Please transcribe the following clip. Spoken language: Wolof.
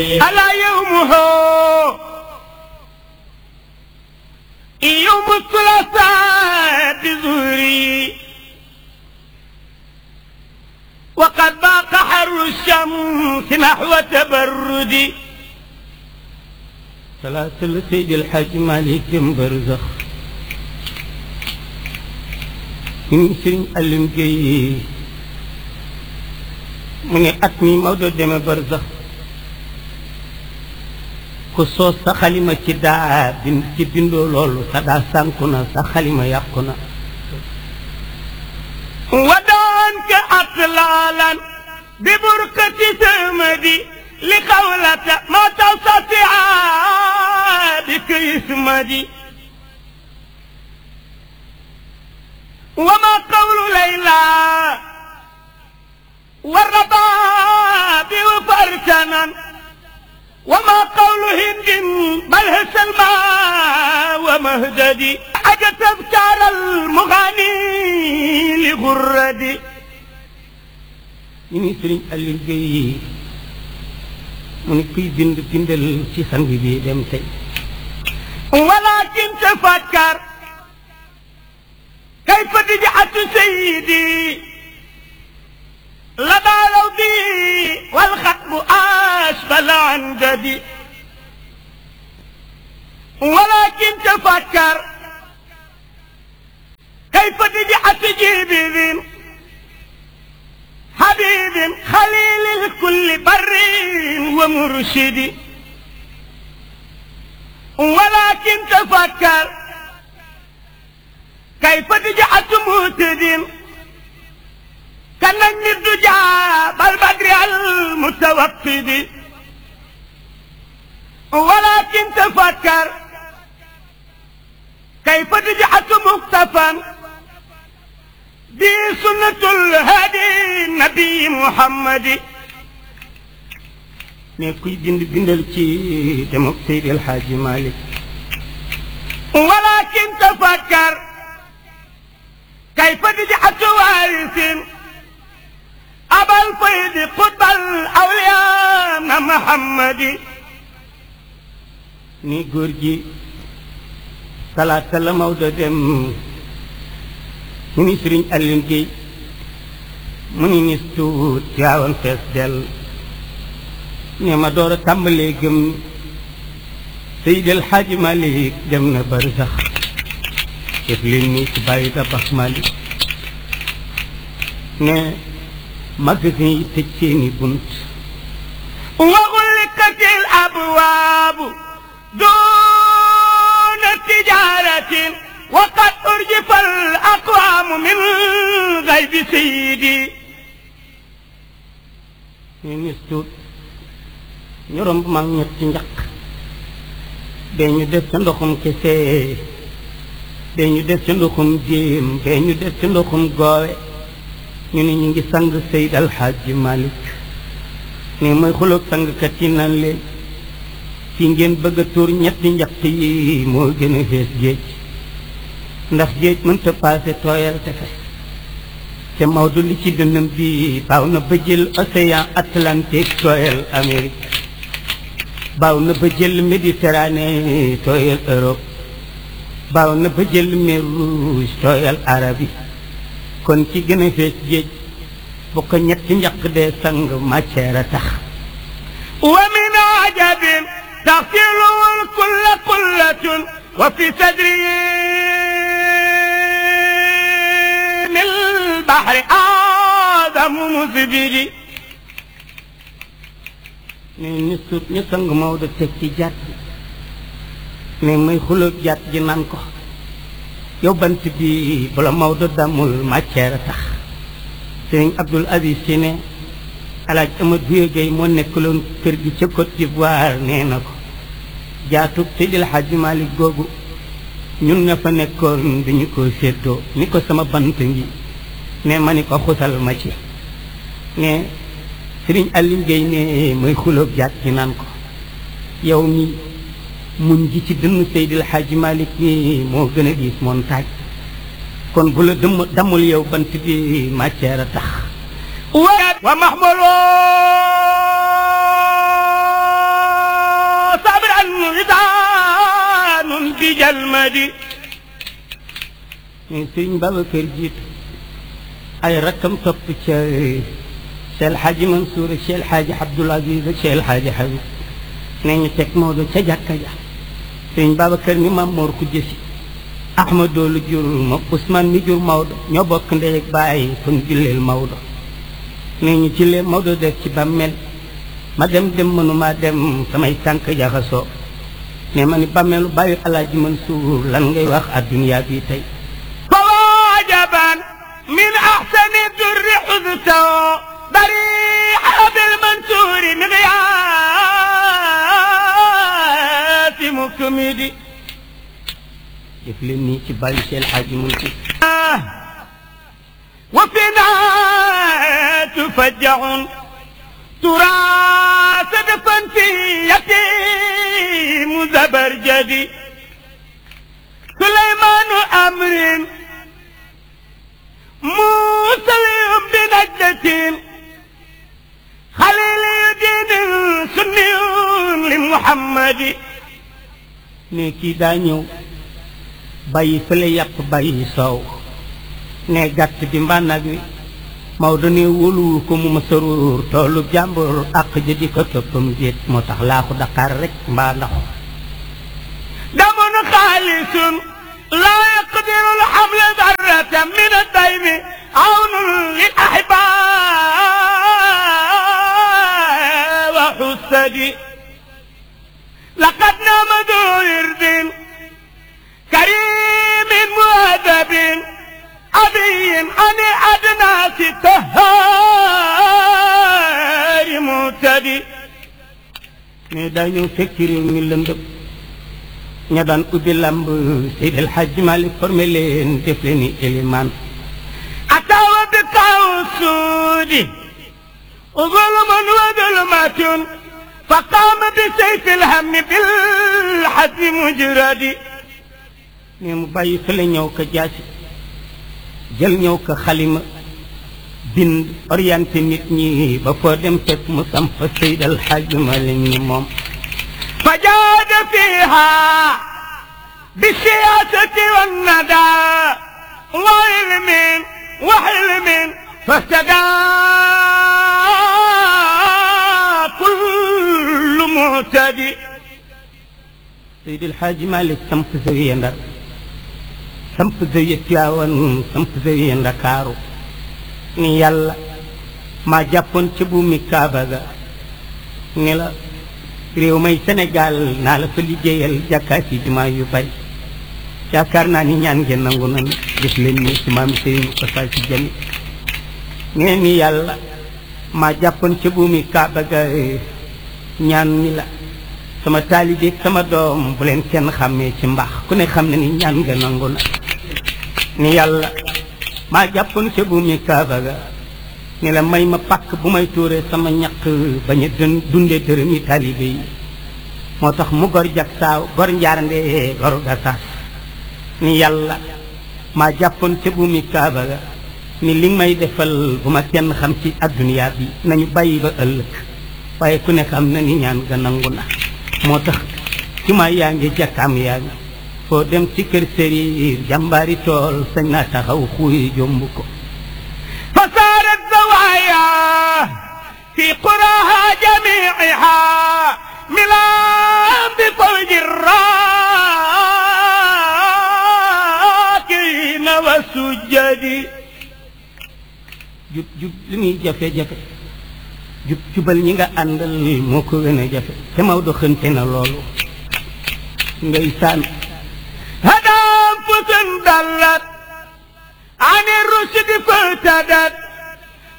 ألا يومه يوم الثلاثاء بظهري وقد باق حر الشمس نحو تبردي salaatul Seydil Hadj Malick Barzax ñun Sëriñ Alim Gueye mu ne at mi Maodo deme Barzax ku soos sa xalima ci daa bind ci bindoo loolu sa daa sànku na sa xalima yàqu na ودانك أطلالا ببركة سمدي لقولة ما تستطيع بك اسمدي وما قول ليلى والرباب وفرسنا وما قول هند بل هي سلمى ومهددي أجت تذكار المغني لغردي ñu ni Sëriñ Alim Gueye mu ne kuy bind bindal ci sang bi dem tey ولكن تفكر كيف تجعت سيدي لدى لوضي والخطب أسفل عن جدي ولكن تفكر كيف تجعت جيبي حبيب خليل الكل بر ومرشد ولكن تفكر كيف تجعت مهتد كنجم الدجى بالبدر المتوقد ولكن تفكر كيف تجعت مكتفا دي سنة الهادي النبي محمد ne kuy bind bindal ci dem ak Seydil Hadj Malick ولكن تفكر كيف تجعت وارث أبا الفيض قطب الأولياء محمد ni góor gi talaata la Maodo dem ñu ni Sëriñ Alim Gueye mu ni nis tuut yaawoon fees dell ne ma door a tàmbalee gëm Seydil Hadj Malick dem na Barzax def leen nii ci bàyyi tabax Malick ne magasin yi tëj seeni bunt وغلقت الأبواب دون تجارة وقد أرجف الأقوام من غيب سيدي ne nis tuut ñu romb mag ñetti njaq bee ñu def ca ndoxum kese bee ñu def ca ndoxum jéem bee ñu def ca ndoxum goowe ñu ne ñu ngi sang Seyd Alxaaji Malick ne mooy xuloog sangkat yi naan leen fi ngeen bëgg a tuur ñetti njaq yi moo gën a fees géej ndax géej mënta paase tooyal tefes te Maodo li ci dënnam bi baaw na ba jël océan Atlantique tooyal Amérique baaw na ba jël Méditerranée tooyal Europe baaw na ba jël mer Rouge tooyal Arabie kon ci gën a fees géej bu ko ñetti njaq dee sang matière a tax ومن عجب تغسله الكل قلة وفي صدره من البحر آدم مزبد ne ni suut ñu sang Maodo teg ci jàtt ne muy xulóog jàtt ji naan ko yow bant bi bala Maodo damul matière a tax sëriñ Abdoul Aziz si ne alaaj Amadou Buye Gueye moo nekkaloon kër gi ca Côte d'Ivoire nee na ko jaatug Seydil Hadji Malick googu ñun nga fa nekkoon dañu ko séddoo ni ko sama bant ngi ne ma ni ko xusal ma ci ne Sëriñ Alim Gueye ne mooy xulóog jaat ci naan ko yow mi muñ gi ci dënn Seydil Hadji Malick mi moo gën a diis montagne kon bu la dëmm damul yow bant bi matière a tax ومحمول بجلمدي mais sëriñ Babacar jiitu ay rakkam topp ca Cheikh Hadji Mansour ak Cheikh Hadji Abdoul Aziz ak Cheikh Hadji Habib nee ñu teg Maodo ca jàkka ja sëriñ Babacar ni Maam Mor ku jësi Ahmadou lu jur ma Ousmane mi jur Maodo ñoo bokk ndey ak baay kon julleel Maodo nee ñu ci lee Maodo def ci bàmmeel ma dem dem mënuma dem samay tànk jaxasoo ne ma ni bàmmeelu bàyyi Alaaji Mansour lan ngay wax adduniyaa bi tey فواجبا من احسن الدر حدثه بريح بالمنصور مغياث مكمدي def leen nii ci bàyyi Cheikh Hadji Mansour وفينا تفجع تراث دفن في يتيم زبرجدي سليمان أمر موسى بنجدة خليل دين سني لمحمد ne kii daa ñëw bàyyi fële yàpp bàyyi soow ne gàtt bi mbaa nag wi Maodo ne wóoluwul ko mu ma saruur toolu jàmbur àq ja di ko toppam déet moo tax laaxu Dakar rek mbaa ndax دم خالص لا يقدر الحمل ذرة من الدين عون للأحباء وحسدي لقد نام ذو ورد كريم مؤدب أبي عن أدناس التهار مهتدي ne daa ñëw fekk réew mi lëndëm ña daan ubbi lamb Seydi El Hadji Malick formé leen def leen ni élimaan أتى بقاع السود ظلم وظلمة فقام بسيف الهم بالحد مجرد ne mu bàyyi fële ñëw ko jaasi jël ñëw ko xalima bind orienté nit ñi ba foo dem fekk mu samp Seydi El Hadji Malick ni moom فجاد فيها بالسياسة والندى وعلم وحلم فاهتدى كل معتدي Seydi El Hadji Malick samp zawiya Ndar samp zawiya Tiwaawan samp zawiya Ndakaaru ni yàlla maa jàppoon ca buumi Kaaba ga ni la réew may Sénégal naa la fa liggéeyal jàkkaat yi jumaa yu bari yaakaar naa ni ñaan ngeen nangu nan def leen ni si maam Seydi Moussa si jami nee ni yàlla maa jàppoon ca buumi Kaaba ga ñaan ni la sama taalibeeg sama doom bu leen kenn xàmmee ci mbaax ku ne xam ne ni ñaan nga nangu na ni yàlla maa jàppoon ca buumi Kaaba ga ni la may ma pàkk bu may tuuree sama ñaq bañ a dun dunde dërëmi taalibe yi moo tax mu gor jak saaw gor njaarnde gor gasaas ni yàlla maa jàppoon ca buumi Kaaba ga ni li may defal bu ma kenn xam ci adduniyaa bi nañu bàyyi ba ëllëg waaye ku ne xam na ni ñaan ga nangu na moo tax ci ma yaa ngi jàkkaam yaa ngi foo dem ci kër sëriir jàmbaari tool sañ naa taxaw xuuy jomb ko فصارت زوايا في قراها جميعها ملام بفوج الراكعين والسجد jub jub li muy jafe-jafe jub jubal ñi nga àndal moo ko gën a jafe te Maodo xënte na loolu ngay saan هدى أنفس ضلت عن الرشد فاهتدت